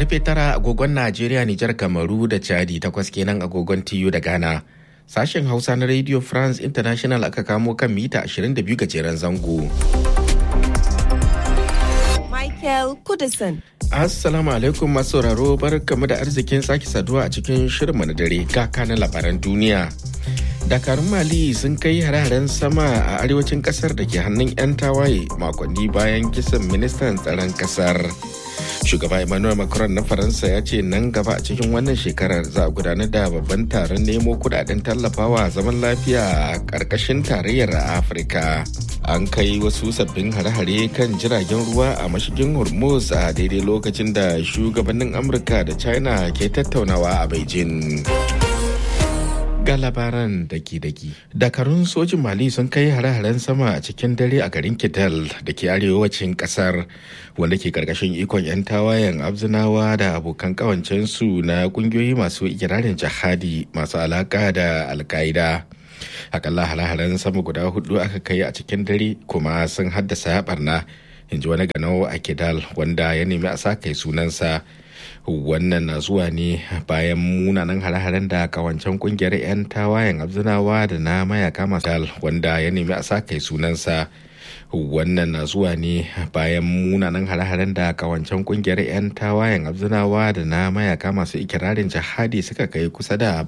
Karfe tara agogon Najeriya, Nijar, Kamaru da Chadi takwas kenan agogon TU da Ghana. Sashen Hausa na Radio France International aka kamo kan mita 22 gajeren zango. Michael Kudison. Assalamu alaikum masu sauraro barkamu da arzikin sake saduwa a cikin shirinmu na dare ga kanan labaran duniya. Dakarun Mali sun kai hare-haren sama a arewacin kasar da ke hannun 'yan tawaye makonni bayan kisan ministan tsaron kasar. Shugaba Emmanuel Macron na Faransa ya ce nan gaba a cikin wannan shekarar za a gudanar da babban taron nemo kudaden tallafawa zaman lafiya a ƙarƙashin tarayyar Afirka. An kai wasu sabbin hare-hare kan jiragen ruwa a mashigin Hormuz a daidai lokacin da shugabannin Amurka da China ke tattaunawa a Beijing. ga labaran daki-daki. Dakarun sojin Mali sun kai hare-haren sama a cikin dare a garin Kidal da ke arewacin kasar wanda ke karkashin ikon 'yan tawayen abzinawa da abokan kawancensu na kungiyoyi masu ikirarin jihadi masu alaka da alkaida. Akalla hare-haren sama guda hudu aka kai a cikin dare kuma sun haddasa barna. in ji wani ganau a Kidal wanda ya nemi a sa kai sunansa. wannan na zuwa ne bayan munanan hare-haren da kawancen kungiyar 'yan tawayen abzinawa da na mayaka masu wanda ya nemi a sa kai sunansa wannan na zuwa ne bayan munanan hare-haren da kawancen kungiyar 'yan tawayen abzinawa da na mayaka masu ikirarin jihadi suka kai kusa da